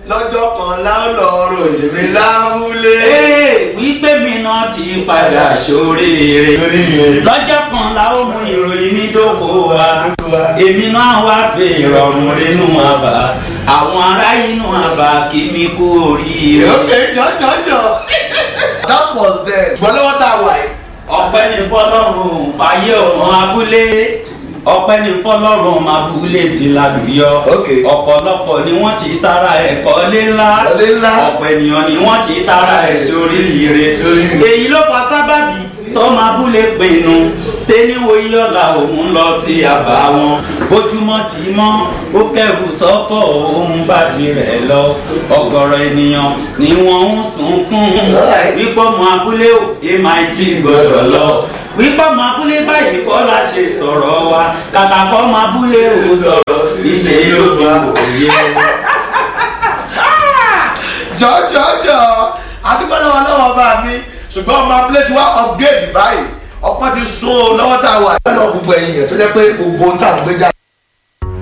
lọ́jọ́ kan láwọn ròyìn mi lábúlé. ee wípé mi náà ti padà ṣoríire Ṣoríire. lọ́jọ́ kan la ó mú ìròyìn mi dóko wa èmi náà wá fi ìrọ̀rùn rínú àbá àwọn ará inú àbá kí mi kú oríire. okay jọjọjọ that was then. ṣùgbọ́n lọ́wọ́ tá a wà yìí. ọpẹ́ ní fọ́lọ́run fàyè ọmọ abúlé ọpẹ́ ní fọ́lọ́run ọmọ abúlé ti lálùyọ Okay. ọ̀pọ̀lọpọ̀ ni wọ́n ti tara ẹ̀kọ́ lé ńlá Ilé ńlá. ọ̀pọ̀ ènìyàn ni wọ́n ti tara ẹ̀ sórí ire Sóríire. èyí ló fa sábàbí tọ́mọ abúlé pinnu pé níwo iyọ̀la òun lọ sí àbá wọn bójúmọ́ tí mọ́ ó kẹrù sọ́kọ̀ òun bá tirẹ̀ lọ ọ̀gọ̀rọ̀ ènìyàn ni wọ́n ń sunkún Alright. wípé ọmọ abúlé ò mit gbọdọ̀ lọ wípé ọmọ abúlé báyìí kọ́ la ṣe sọ̀rọ̀ wa kàkà kọ́ ọmọ abúlé ò sọ̀rọ̀ ìṣe ló bí òye. jọjọjọ àdúgbò lọ́wọ́ lọ́wọ́ bá mi ṣùgbọ́n ọmọ abúlé ti wá upgrade báyìí ọpọ́n ti sún o lọ́wọ́ tá a wà. bẹ́ẹ̀ lọ gbogbo ẹ̀yìn yẹn tó jẹ́ pé gbogbo ohun tá à ń gbé jáde.